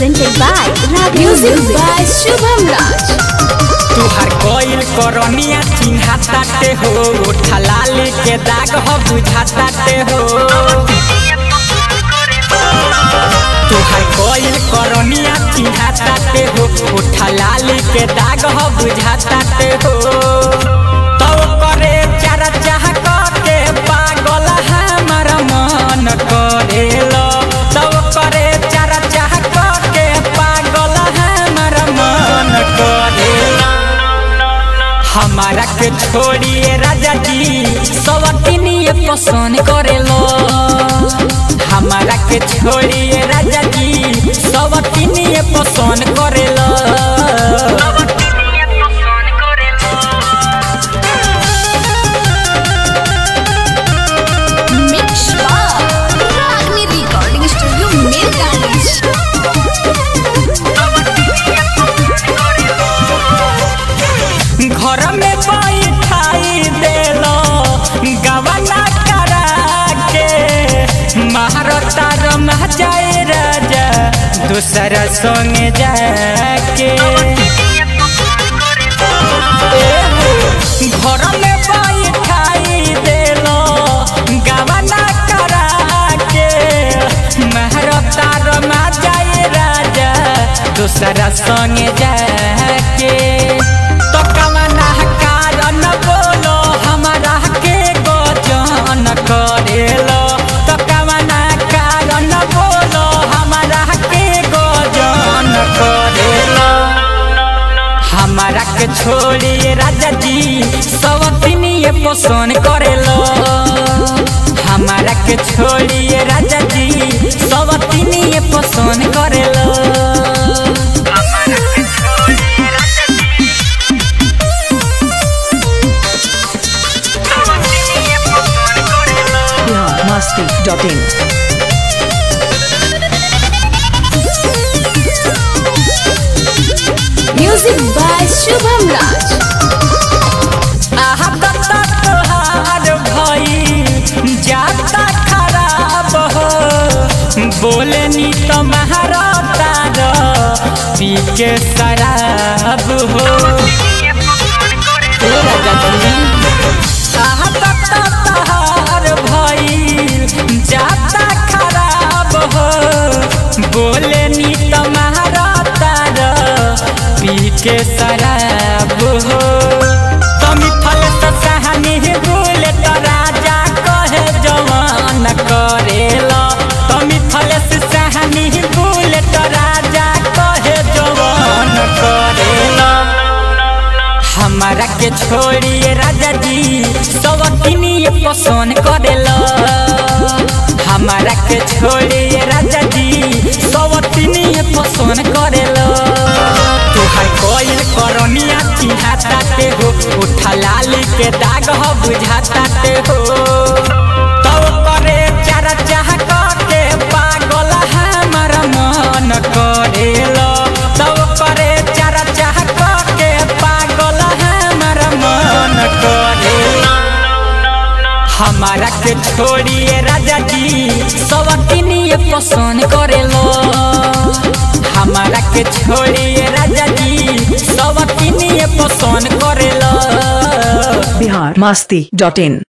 presented by Raga Music, by Shubham Raj. तुहार कोइल करनिया चिन्हा ताटे हो उठा लाली के दाग हो बुझा ताटे हो तुहार कोइल करनिया चिन्हा ताटे हो उठा लाली के दाग हो बुझा ताटे हो तो करे चारा चाह के पागल हमार मन करेलो तो करे चारा चाह के पागल हमार मन करेलो हमारा के छोड़िए राजा जी सवतिनिए पसंद करेलो हमारा के छोड़िए राजा जी सवतिनिए पसंद करेलो Mix by Ragni Recording Studio, Mirgani. घर में बैठाई देलो गवना करा के महारता रमा जाए राजा दूसर संग जाके घर में बैठाई देलो गवना करा के महारता रमा जाए राजा दूसरा संग जाके तो कवना कारण बोलो हमारा के गजन करेलो तो कवना कारण बोलो हमारा के गजन करेलो हमारा के छोड़िए राजा जी सवतिनिए पसंद करेलो हमारा के छोड़िए राजा जी सवतिनिए पसंद करेलो biharmasti.in Music by Shubham Raj. आहा दत्ता तोहार भई जाता खराब हो बोले नी तुम्हारा तार पी के शराब हो ए राजा जी, आहा दत्ता तोहार भई जाता खराब हो बोले नी तुम्हारा तार पी के शराब हो तमी फल सहानी भूल तो राजा कहे जवान करेला तमी फल सहानी भूल तो राजा कहे जवान करेला हमारा के छोड़िए राजा जी सवतिनिए पसंद करेला हमारा के छोड़िए राजा जी सवतिनिए पसंद करेला तुहार कोइल करनिया चिन्हा ताते हो उठा लाली के दाग हो बुझा ताते हो तो करे चारा चाह के पागल हमार मन करेलो तो करे चारा चाह के पागल हमार मन करेलो हमारा के छोड़िए राजा जी सवतिनिए पसंद करेलो हमारा के छोड़िए राजा जी सवतिनिए पसंद करेलो biharmasti.in